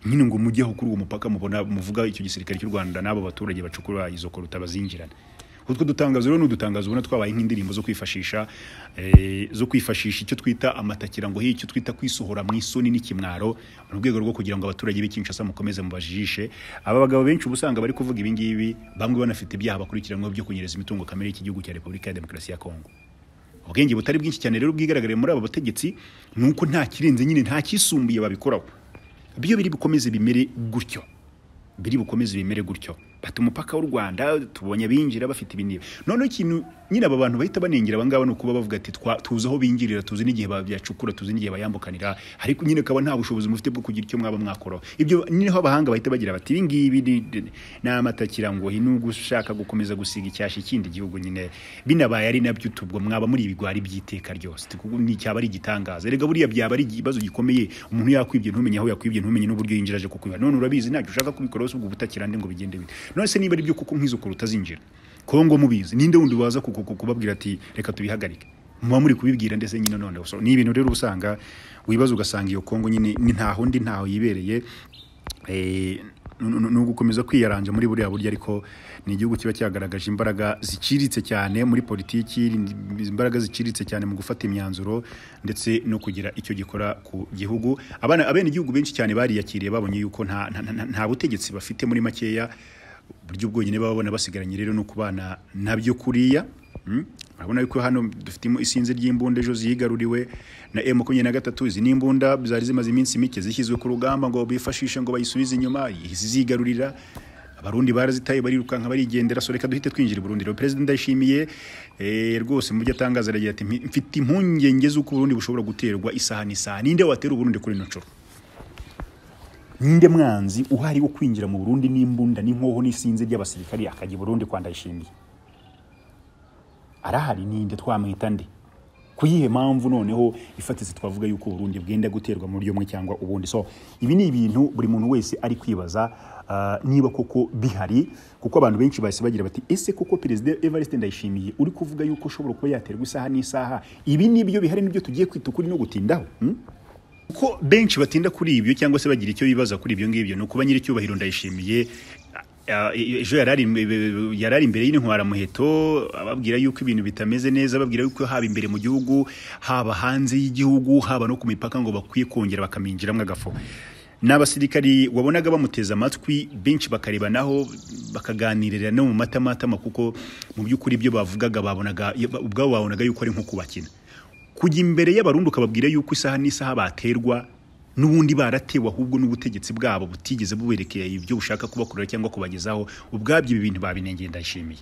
nyine ngo mujyeho kuri uwo mupaka mubona muvuga icyo gisirikare cy'u Rwanda n'abo baturage bacukura izo koruta bazinjirana utwo dutangazo rero n'udutangazo ubona twabaye nk'indirimbo zo kwifashisha eh, zo kwifashisha icyo twita amatakira ngo icyo twita kwisohora mu isoni n'ikimwaro mu rwego rwo kugira ngo abaturage b'i Kinshasa mukomeze mubajijishe aba bagabo benshi uba usanga bari kuvuga ibi ngibi bamwe banafite ibyaha bakurikiranweho byo kunyereza imitungo kamere y'igihugu cya Repubulika ya Demokarasi ya Kongo ubwenge butari bwinshi cyane rero bwigaragariye muri aba bategetsi ni uko nta kirenze nyine nta kisumbuye babikoraho biyo biri bukomeze bimere gutyo biri bukomeze bimere gutyo bata umupaka w'u rwanda tubonye abinjira bafite ibiniba noneho ikintu nyine aba bantu bahita banengera abangaba ni ukuba bavuga ati "Twa- tuzi aho binjirira tuzi n'igihe babyacukura tuzi n'igihe bayambukanira ariko nyine ukaba nta bushobozi mufite bwo kugira icyo mwaba mwakoraho ibyo niho abahanga bahita bagira bati ibi ngibi ni- ni- ni amatakira ngo nubwo ushaka gukomeza gusiga icyasha ikindi gihugu nyine binabaye ari nabyo tubwo mwaba muri ibigwari by'iteka ryose Tuku- ni icyaba ari igitangaza erega buriya byaba ari ikibazo gikomeye umuntu yakwibye ntumenye aho yakwibye ntumenye n'uburyo yinjira aje kukwiba none urabizi ntacyo ushaka kubikoraho ubwo butakirande ngo bigende bite none se niba ari byo kuko nkizo kuruta zinjira kongo mubizi ninde wundi waza ku- ku- ku- kubabwira ati reka tubihagarike muba muri kubibwira ndetse nyine none so, ni ibintu rero usanga wibaza ugasanga iyo kongo nyine ni ntaho ndi ntaho yibereye Eh, nu- nu- ni ugukomeza kwiyaranja muri buriya buryo ariko ni igihugu kiba cyagaragaje imbaraga ziciriritse cyane muri politiki imbaraga ziciriritse cyane mu gufata imyanzuro ndetse no kugira icyo gikora ku gihugu abana abene igihugu benshi cyane bariyakiriye babonye yuko nta, nta, nta, nta butegetsi bafite muri makeya uburyo bwonyine baba babona basigaranye rero no kubana nabyo kuriya Mm? urabona yuko hano dufitemo isinzi ry'imbunda ejo ziyigaruriwe na m makumyabiri na gatatu izi ni imbunda zari zimaze iminsi mike zishyizwe ku rugamba ngo bifashishe ngo bayisubize inyuma izi ziyigarurira abarundi barazitaye barirukanka barigendera so reka duhite twinjira i burundi rero perezida ndayishimiye eh, rwose mu byo atangaza aragira ati "Mpi- mfite impungenge z'uko uburundi bushobora guterwa isaha n'isaha ninde watera uburundi kuri ino nshuro ninde mwanzi uhari wo kwinjira mu burundi n'imbunda n'inkoho n'isinzi ry'abasirikari akajya i burundi kwa ndayishimiye arahari ninde twamwita nde kuyihe mpamvu noneho ifatitse twavuga yuko uburundi bwenda guterwa mu buryo bumwe cyangwa ubundi so ibi ni ibintu buri muntu wese ari kwibaza ah, niba koko bihari kuko abantu benshi bahise bagira bati ese koko perezida evariste ndayishimiye uri kuvuga yuko ushobora kuba yaterwa isaha n'isaha ibi nibyo bihari nibyo tugiye kwita ukuri no gutindaho hmm? kuko benshi batinda kuri ibyo cyangwa se bagira icyo bibaza kuri ibyo ngibyo ni ukuba nyir'icyubahiro ndayishimiye a- a- ejo yari ari imbe- yari ari imbere y'intwara muheto ababwira yuko ibintu bitameze neza ababwira yuko haba imbere mu gihugu haba hanze y'igihugu haba no ku mipaka ngo bakwiye kongera bakaminjiramo agafu ni abasirikari wabonaga bamuteze amatwi benshi bakarebanaho bakaganirira no mu matamatama kuko mu by'ukuri ibyo bavugaga babonaga ubwabo babonaga yuko ari nko kubakina kujya imbere y'abarundi ukababwira yuko isaha n'isaha baterwa n'ubundi baratewe ahubwo n'ubutegetsi bwabo butigeze buberekeye ibyo bushaka kubakorera cyangwa kubagezaho ubwabyo ibi bintu babinengeye ndayishimiye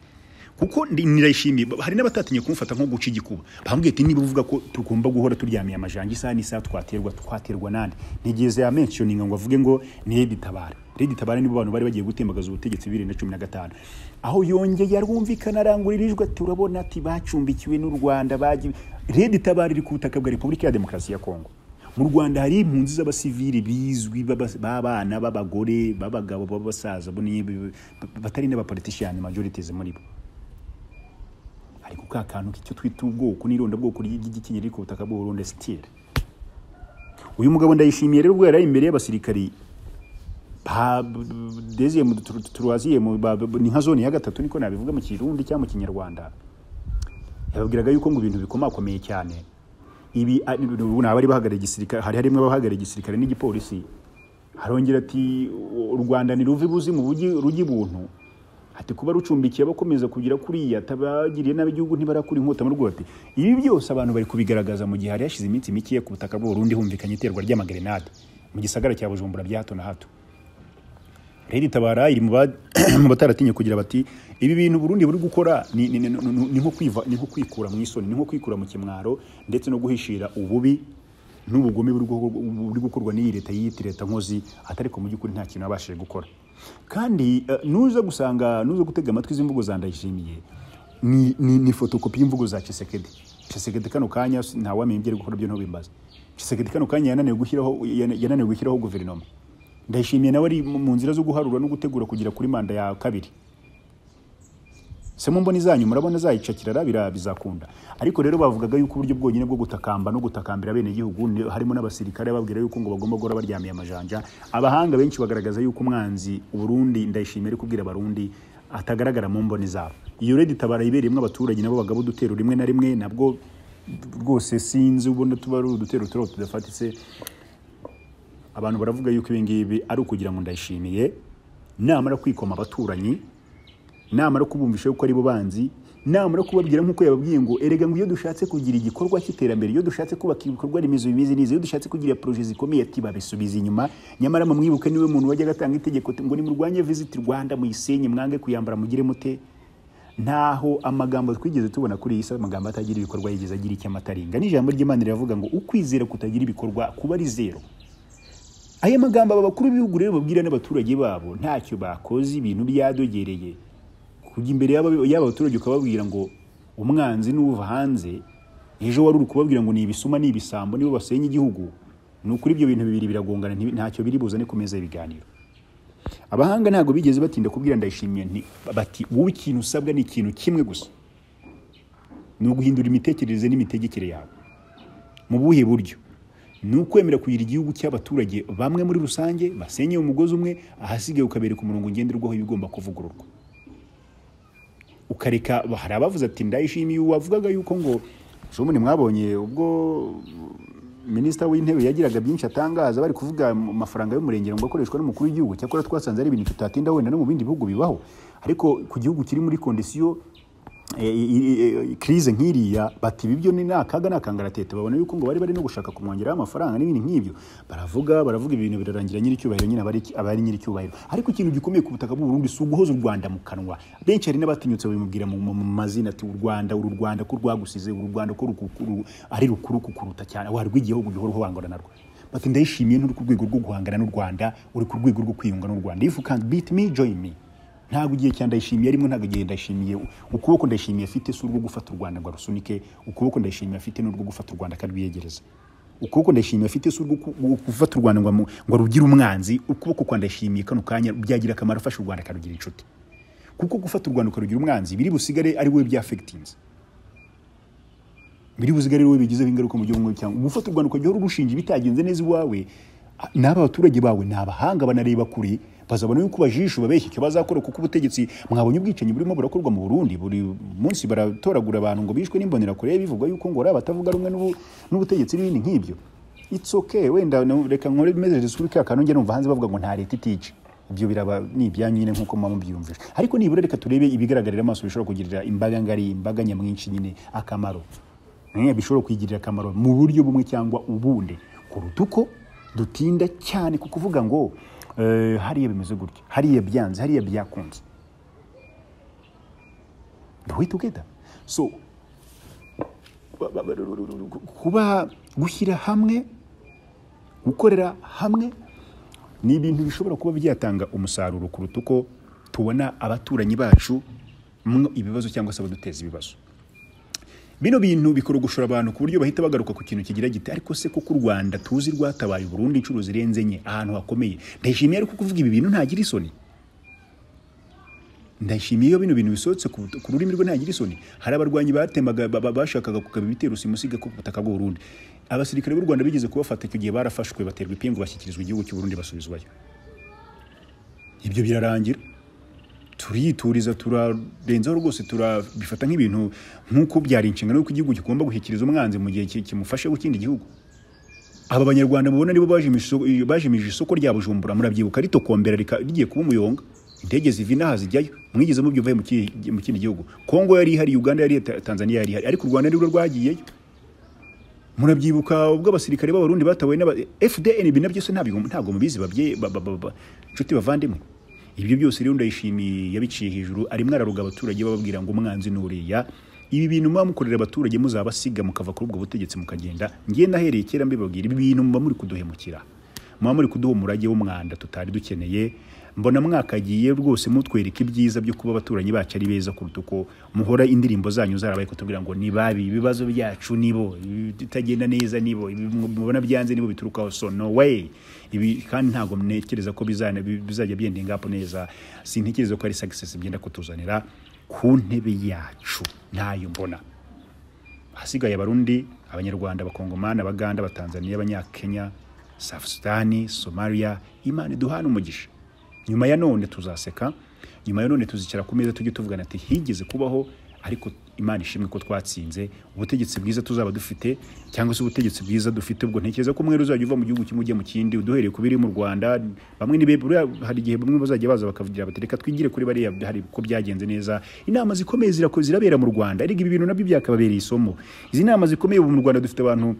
kuko ndi- nirayishimiye Ba- hari n'abatatinye kumufata nko guca igikuba bambwiye ati niba uvuga ko tugomba guhora turyamiye amajanja isaha n'isaha twaterwa twaterwa nande ntigeze yamenshoninga ngo avuge ngo ni Redi Tabara Redi Tabara nibo bantu bari bagiye gutembagaza ubutegetsi bibiri na cumi na gatanu aho yongeye arwumvikana arangurira ijwi ati urabona ati bacumbikiwe n'u Rwanda bagiye Redi Tabara iri ku butaka bwa Repubulika ya Demokarasi ya Kongo mu rwanda hari impunzi z'abasivili bizwi b'aba- b'abana b'abagore b'abagabo b'abasaza bo ni- batari n'abapolitishiyani majorities muri bo ariko ka kantu k'icyo twita ubwoko n'irondabwoko ry'igikenyeri ku butaka bw'u Burundi sitire uyu mugabo ndayishimiye rero ubwo yari ari imbere y'abasirikari ba deziye mu turuwaziye mu ba- ba- ni nka zone ya gatatu niko nabivuga mu kirundi cyangwa mu kinyarwanda yababwiraga yuko ngo ibintu bikomakomeye cyane ibi a- ubu ni abari bahagarariye igisirikare hari harimo abahagarariye igisirikare n'igipolisi harongera ati u rwanda ni ruva ibuzimu bugi- rujya ibuntu ati kuba rucumbikiye abakomeza kugira kuriya tabagiriye nabi igihugu ntibarakura inkota mu rugo bati ibi byose abantu bari kubigaragaza mu gihe hari hashize iminsi mike ku butaka bw'uburundi humvikanye iterwa ry'amagrenade mu gisagara cya bujumbura bya hato na hato rero itabara iri mu ba- mu bataratinye kugira bati ibi bintu burundi buri gukora ni ni- ni- ni- ni nko kwiva- ni nko kwikura mu isoni ni nko kwikura mu kimwaro ndetse no guhishira ububi n'ubugome buri gukorwa- buri gukorwa n'iyi leta yiyita leta nkozi atari ko mu by'ukuri nta kintu yabashije gukora kandi eh, nuza gusanga nuza gutega amatwi z'imvugo za ndayishimiye ni, ni, ni fotokopi y'imvugo za Chisekedi Chisekedi kano kanya ntawamenye ibyo ari gukora byo ntubimbaze Chisekedi kano kanya yananiwe gushyiraho yana- yananiwe gushyiraho guverinoma ndayishimiye nawe ari mu mu nzira zo guharura no gutegura kugera kuri manda ya kabiri se mu mboni zanyu murabona zayica kirarabira bizakunda ariko rero bavugaga yuko uburyo bwonyine bwo gutakamba no gutakambira abenegihugu ni- harimo n'abasirikare babwira yuko ngo bagomba guhora baryamiye amajanja abahanga benshi bagaragaza yuko umwanzi uburundi ndayishimiye ari kubwira abarundi atagaragara mu mboni zabo iyo redi itabara ibereyemo abaturage nabo bagabo udutero rimwe na rimwe nabwo rwose sinzi ubona tuba ari udutero turiho tudafatitse abantu baravuga yuko ibi ngibi ari ukugira ngo ndayishimiye namara kwikoma abaturanyi namara kubumvisha yuko ari bo banzi namara kubabwira nk'uko yababwiye ngo erega ngo iyo dushatse kugira igikorwa cy'iterambere iyo dushatse kubaka ibikorwa remezo bimeze neza iyo dushatse kugira poroje zikomeye ati babisubiza inyuma nyamara mumwibuke niwe muntu wajya agatanga itegeko ngo nimurwanye visiti rwanda muyisenye mwange kuyambara mugire mute ntaho amagambo twigeze tubona kuri iyi si amagambo atagira ibikorwa yigeze agira icyo amataringa n'ijambo ry'imana riravuga ngo ukwizera kutagira ibikorwa kuba ari zero aya magambo aba bakuru b'ibihugu rero babwira n'abaturage babo ntacyo bakoze ibintu byadogereye kujya imbere y'aba- y'aba baturage ukababwira ngo umwanzi n'uva hanze ejo wari uri kubabwira ngo ni ibisuma ni ibisambo nibo basenya igihugu ni ukuri ibyo bintu bibiri biragongana ntibi- ntacyo biri buzane ku meza y'ibiganiro abahanga ntabwo bigeze batinda kubwira ndayishimiye nti- bati wowe ikintu usabwa ni ikintu kimwe gusa ni uguhindura imitekerereze n'imitegekere yawe mu buhe buryo ni ukwemera kugira igihugu cy'abaturage bamwe muri rusange basenye umugozi umwe ahasigaye ukabereka umurongo ngenderwaho ibigomba kuvugururwa ukareka hari abavuze ati ndayishimiye wavugaga yuko ngo shomuni mwabonye ubwo minisita w'intebe yagiraga byinshi atangaza bari kuvuga mu mafaranga y'umurengero ngo akoreshwa n'umukuru w'igihugu cyakora twasanze ari ibintu tutatinda wenda no mu bindi bihugu bibaho ariko ku gihugu kiri muri kondisiyo e- e- e- crise nk'iriya bati ibi byo ni ni akaga ni akangaratete babona yuko ngo bari bari no gushaka kumwongeraho amafaranga n'ibindi nk'ibyo baravuga baravuga ibintu birarangira nyir'icyubahiro nyine abari abari nyir'icyubahiro ariko ikintu gikomeye ku butaka bw'u Burundi si uguhoza u Rwanda mu kanwa benshi hari n'abatinyutse babimubwira mu mu- mu mazina ati u Rwanda uru Rwanda ko rwagusize uru Rwanda ko rukukuru ari rukuru kukuruta cyane wa rw'igihugu gihora uhangana narwo bati ndayishimiye nturi ku rwego rwo guhangana n'u Rwanda uri ku rwego rwo kwiyunga n'u Rwanda if you can't beat me join me ntabwo igihe cya ndayishimiye arimo ntabwo igihe ndayishimiye ukuboko ndayishimiye afite si urwo gufata u rwanda ngo arusunike ukuboko ndayishimiye afite ni urwo gufata u rwanda akarwiyegereza ukuboko ndayishimiye afite si urwo ku- gu- gufata u rwanda ngo amu- ngo arugire umwanzi ukuboko kwa ndayishimiye kano kanya byagira akamaro afasha u rwanda akarugira inshuti kuko gufata u rwanda ukarugira umwanzi biri busigare ari wowe byafegitinze biri busigare wowe bigizeho ingaruka mu gihugu cyangwa gufata u Rwanda ukajya uhora urushinja ibitagenze neza iwawe a- n'aba baturage bawe ni abahanga banareba kure bazabona yuko bajisho babeshya icyo bazakora kuko ubutegetsi mwabonye ubwicanyi burimo burakorwa mu Burundi buri munsi baratoragura abantu ngo bishwe n'imbonerakure bivugwa yuko ngo ari abatavuga rumwe n'ubu- n'ubutegetsi n'ibindi nk'ibyo it's okay wenda no- reka nkore message kuri ka kantu njye numva hanze bavuga ngo nta leta itice ibyo biraba ni ibyanyu nyine nk'uko muba mubyiyumvije ariko nibura reka turebe ibigaragarira amaso bishobora kugirira imbaga ngari imbaga nyamwinshi nyine akamaro Eh, bishobora kwigirira akamaro mu buryo bumwe cyangwa ubundi kuruta uko dutinda cyane ku kuvuga ngo eh, hariya bimeze gutya hariya byanze hariya byakunze duhitugeda so ba- ba- ba- ru- ru- ru- ru- kuba gushyira hamwe gukorera hamwe ni ibintu bishobora kuba byatanga umusaruro kuruta uko tubona abaturanyi bacu mwo ibibazo cyangwa se abaduteza ibibazo bino bintu bikorogoshora abantu ku buryo bahita bagaruka ku kintu kigira giti ariko se kuko u rwanda tuzi rwatabaye burundu inshuro zirenze enye ahantu hakomeye ndayishimiye ariko kuvuga ibi bintu ntagira isoni ndayishimiye iyo bino bintu bisohotse ku ku rurimi rwe ntagira isoni hari abarwanyi batemaga ba- ba- bashakaga kugaba ibitero simusiga ku butaka bw'u Burundi abasirikare b'u Rwanda bigeze kubafata icyo gihe barafashwe baterwa ipingu bashyikirizwa igihugu cy'u Burundi basubizwayo ibyo birarangira turiyituriza turarenzaho rwose turabifata nk'ibintu nk'uko byari inshingano y'uko igihugu kigomba gushyikiriza umwanzi mu gihe ki- kimufashe w'ikindi gihugu aba banyarwanda mubona nibo bajimije isoko- bajimije isoko rya bujumbura murabyibuka ritokombera rika- rigiye kuba umuyonga indege ziva inaha zijyayo mwigeze mubyivuye mu ki- mu kindi gihugu kongo yari ihari uganda yari ihari tanzania yari ihari ariko u rwanda nirwo rwagiyeyo murabyibuka ubwo abasirikare b'abarundi batawe n'aba fdn ibi nabyo se ntabwo ntabwo mubizi babye ba- ba- ba- ba- nshuti bavandimwe ibyo byose rero ndayishimiye yabiciye hejuru arimo araruga abaturage bababwira ngo umwanzi ni uriya ibi bintu muba mukorera abaturage muzabasiga mukava kuri ubwo butegetsi mukagenda ngiye nahereye kera mbibabwira ibi bintu muba muri kuduhemukira muba muri kuduha umurage w'umwanda tutari dukeneye mbona mwakagiye rwose mutwereka ibyiza byo kuba abaturanyi bacu ari beza kuruta uko muhora indirimbo zanyu zarabaye kutubwira ngo ni babi ibibazo byacu nibo bitagenda neza nibo ibi mubona byanze nibo biturukaho so no way ibi kandi ntabwo ntekereza ko bizana- bizajya byendinga up neza sintekereza ko ari success byenda kutuzanira ku ntebe yacu ntayo mbona ahasigaye abarundi abanyarwanda abakongomani abaganda abatanzaniya abanyakenya south sudani somalia imana iduhana umugisha nyuma ya none tuzaseka nyuma ya none tuzicara ku meza tujye tuvugana ati higeze kubaho ariko imana ishimwe ko twatsinze ubutegetsi bwiza tuzaba dufite cyangwa se ubutegetsi bwiza dufite ubwo ntekereza ko umwe uzajya uva mu gihugu kimwe ujya mu kindi uduhereye ku biri mu rwanda bamwe ni be- buriya hari igihe bamwe bazajya baza bakavugira bati reka twigire kuri bariya hari ko byagenze neza inama zikomeye zirako- zirabera mu rwanda ariko ibi bintu nabyo byakababereye isomo izi nama zikomeye ubu mu rwanda dufite abantu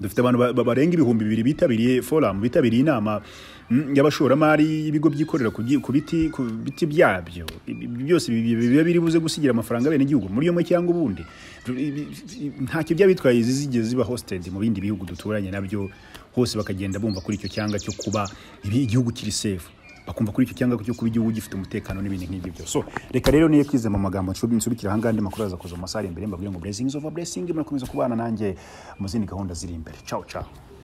dufite abantu ba- ba- barenga ibihumbi bibiri bitabiriye forum bitabiriye inama mm, y'abashoramari y'ibigo byikorera ku byi- ku biti ku biti byabyo Ibi- ibi byose bi- bi- biba biri buze gusigira amafaranga bene igihugu muri umwe cyangwa ubundi Tu- ibi- ntacyo byaba bitwaye zizigeze ziba hosted mu bindi bihugu duturanye nabyo hose bakagenda bumva kuri icyo cyanga cyo kuba ibi- igihugu kiri safe bakumva kuri icyo cyanga cyo kuba igihugu gifite umutekano n'ibintu nk'ibyo byose so reka rero niyo kwize mu magambo nshobora nsubikira ahangaha andi makuru aza kuza mu masaha ari imbere mbabwira ngo blessings over blessing murakomeza kubana nanjye mu zindi gahunda ziri imbere ciao ciao